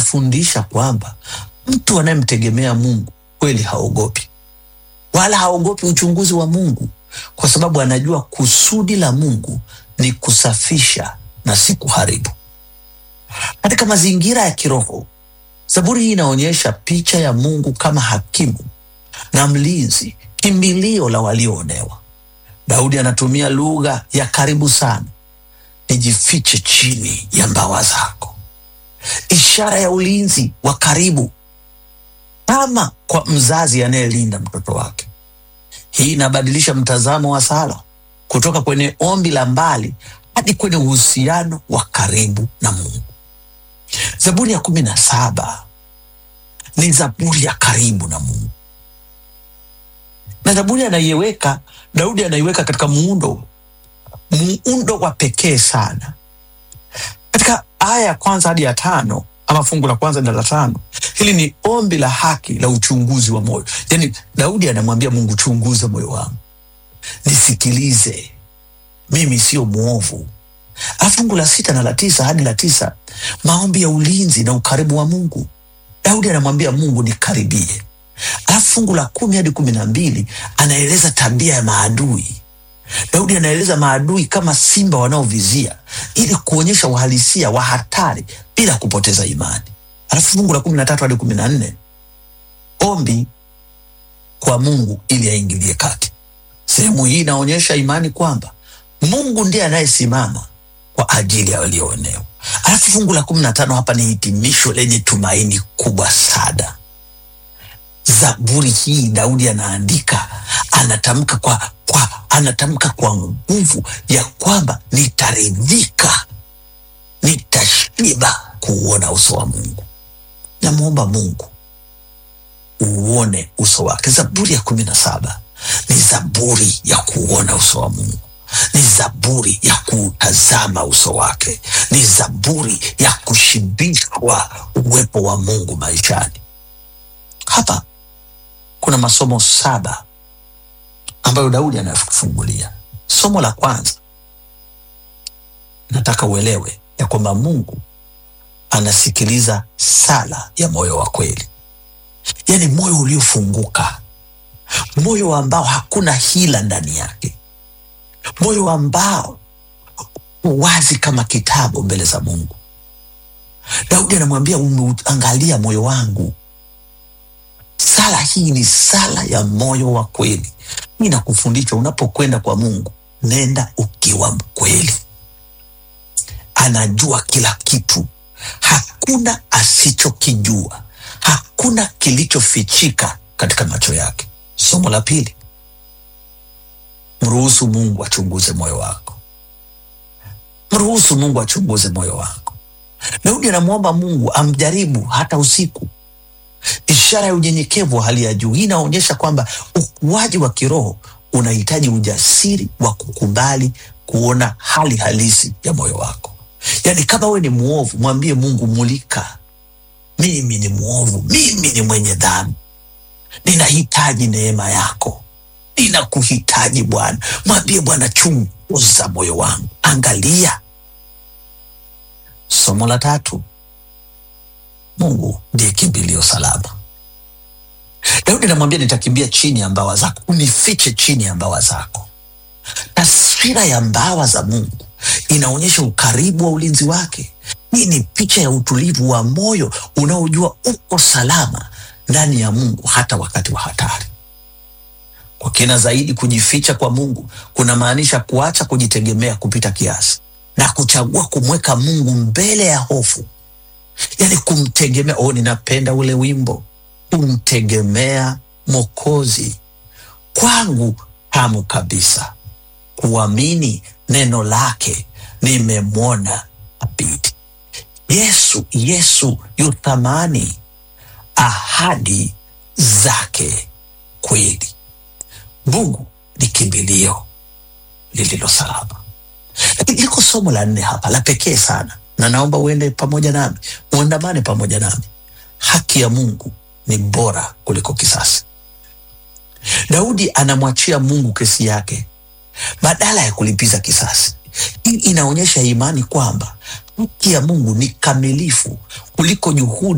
inafundisha kwamba mtu anayemtegemea Mungu kweli haogopi, wala haogopi uchunguzi wa Mungu, kwa sababu anajua kusudi la Mungu ni kusafisha na si kuharibu. Katika mazingira ya kiroho, Zaburi hii inaonyesha picha ya Mungu kama hakimu na mlinzi, kimbilio la walioonewa. Daudi anatumia lugha ya karibu sana, nijifiche chini ya mbawa zako, ishara ya ulinzi wa karibu, kama kwa mzazi anayelinda mtoto wake. Hii inabadilisha mtazamo wa sala kutoka kwenye ombi la mbali hadi kwenye uhusiano wa karibu na Mungu. Zaburi ya kumi na saba ni zaburi ya karibu na Mungu, na zaburi anaiweka Daudi anaiweka katika muundo muundo wa pekee sana. Katika aya ya kwanza hadi ya tano ama fungu la kwanza na la tano, hili ni ombi la haki la uchunguzi wa moyo. Yani Daudi anamwambia Mungu, chunguza moyo wangu, nisikilize, mimi sio mwovu. Alafu fungu la sita na la tisa hadi la tisa, maombi ya ulinzi na ukaribu wa Mungu. Daudi anamwambia Mungu, nikaribie. Alafu fungu la kumi hadi kumi na mbili anaeleza tabia ya maadui. Daudi anaeleza maadui kama simba wanaovizia ili kuonyesha uhalisia wa hatari bila kupoteza imani. Alafu fungu la kumi na tatu hadi kumi na nne ombi kwa Mungu ili aingilie kati. Sehemu hii inaonyesha imani kwamba Mungu ndiye anayesimama kwa ajili ya walioonewa. Alafu fungu la kumi na tano hapa ni hitimisho lenye tumaini kubwa sana. Zaburi hii Daudi anaandika, anatamka kwa, kwa, anatamka kwa nguvu ya kwamba nitaridhika, nitashiba kuuona uso wa Mungu. Namwomba Mungu uone uso wake. Zaburi ya kumi na saba ni zaburi ya kuuona uso wa Mungu, ni zaburi ya kuutazama uso wake, ni zaburi ya kushibishwa uwepo wa Mungu maishani. Hapa kuna masomo saba ambayo Daudi anafungulia. Somo la kwanza, nataka uelewe ya kwamba Mungu anasikiliza sala ya moyo wa kweli, yaani moyo uliofunguka, moyo ambao hakuna hila ndani yake, moyo ambao wazi kama kitabu mbele za Mungu. Daudi anamwambia umeangalia moyo wangu. Sala hii ni sala ya moyo wa kweli. Hii nakufundisha unapokwenda kwa Mungu, nenda ukiwa mkweli. Anajua kila kitu, hakuna asichokijua, hakuna kilichofichika katika macho yake. Somo la pili, mruhusu Mungu achunguze moyo wako. Mruhusu Mungu achunguze moyo wako. Daudi anamwomba Mungu amjaribu hata usiku, ishara ya unyenyekevu wa hali ya juu. Hii inaonyesha kwamba ukuaji wa kiroho unahitaji ujasiri wa kukubali kuona hali halisi ya moyo wako. Yaani, kama wewe ni mwovu, mwambie Mungu, mulika, mimi ni mwovu, mimi ni mwenye dhambi, ninahitaji neema yako, ninakuhitaji Bwana. Mwambie Bwana, chunguza moyo wangu, angalia. Somo la tatu, Mungu ndiye kimbilio salama. Daudi anamwambia nitakimbia chini ya mbawa zako, unifiche chini ya mbawa zako. Taswira ya mbawa za Mungu inaonyesha ukaribu wa ulinzi wake. Hii ni picha ya utulivu wa moyo unaojua uko salama ndani ya Mungu hata wakati wa hatari. Kwa kina zaidi, kujificha kwa Mungu kunamaanisha kuacha kujitegemea kupita kiasi na kuchagua kumweka Mungu mbele ya hofu, yaani kumtegemea. Oh, ninapenda ule wimbo kumtegemea Mwokozi kwangu tamu kabisa, kuamini neno lake nimemwona abidi. Yesu, Yesu yu thamani, ahadi zake kweli. Mungu ni kimbilio lililo salama. Lakini liko somo la nne hapa la pekee sana, na naomba uende pamoja nami, uandamane pamoja nami. Haki ya Mungu ni bora kuliko kisasi. Daudi anamwachia Mungu kesi yake badala ya kulipiza kisasi. Hii inaonyesha imani kwamba haki ya Mungu ni kamilifu kuliko juhudi